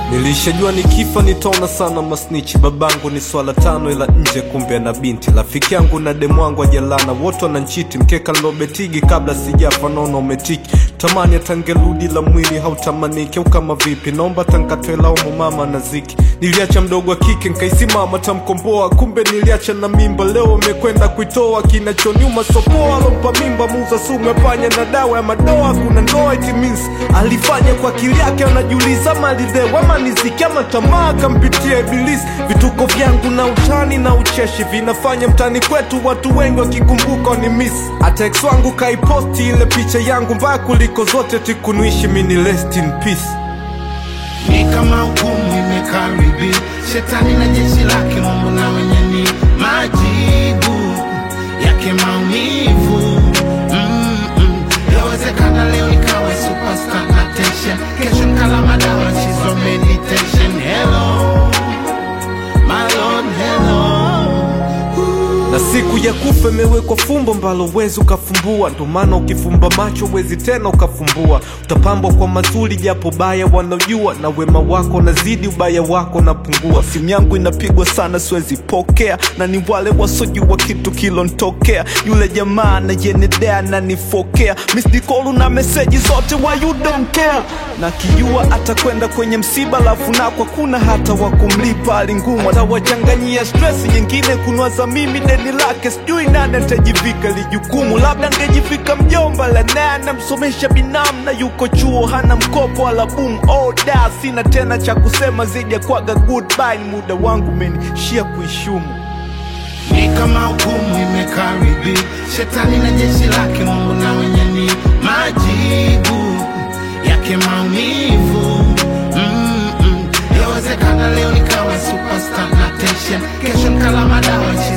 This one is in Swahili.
Nilishajua nikifa nitaona sana masnichi. Babangu ni swala tano, ila nje kumbe na binti. Rafiki yangu na demu wangu ajalana, wote wananchiti. Mkeka nilobetigi kabla sijafa, naona umetiki. Tamani atangerudi la mwili hautamaniki, au kama vipi? Naomba tankatoe laumu mama na ziki. Niliacha mdogo wa kike nkaisimama tamkomboa, kumbe niliacha na mimba. Leo amekwenda kuitoa, kinachoniuma sopoa. Alompa mimba muuza sumu ya panya na dawa ya madoa. Kuna ndoa it means alifanya kwa akili yake, anajiuliza malizewa maniziki ama tamaa kampitia Ibilisi. Vituko vyangu na utani na ucheshi vinafanya mtani kwetu watu wengi wakikumbuka ni miss. Hata ex wangu kaiposti ile picha yangu mbaya kuliko zote, tikunuishi mini rest in peace. ni kama hukumu imekaribia, shetani na jeshi lake, Mungu na wenye ni majibu yake maumivu. Mm-mm. Yawezekana leo nikawe superstar na tension, kesho nkala madawa chizo meditation. Hello my lord, hello na siku ya kufa imewekwa fumbo mbalo wezi ukafumbua, ndo maana ukifumba macho wezi tena ukafumbua. Utapambwa kwa mazuri japo baya wanaojua, na wema wako nazidi ubaya wako napungua. Simu yangu inapigwa sana siwezi pokea, na ni wale wasojua kitu kilontokea. Yule jamaa na yenedea na nifokea misdikolu na meseji zote wa you don't care, na kijua atakwenda kwenye msiba, lafu nako kuna hata wa kumlipa hali ngumu, atawachanganyia stress nyingine kunwaza mimi deni lake, sijui nani atajivika lijukumu. Labda ngejivika mjomba la naye anamsomesha binamu na yuko chuo hana mkopo wala boom oh, da sina tena cha kusema zaidi ya kwaga goodbye. Ni muda wangu umenishia kuishumu. ni kama hukumu imekaribia, shetani na jeshi lake, Mungu na wenye ni majibu yake maumivu. Mm-mm. Yawezekana leo nikawa superstar na tension, kesho nkala madawa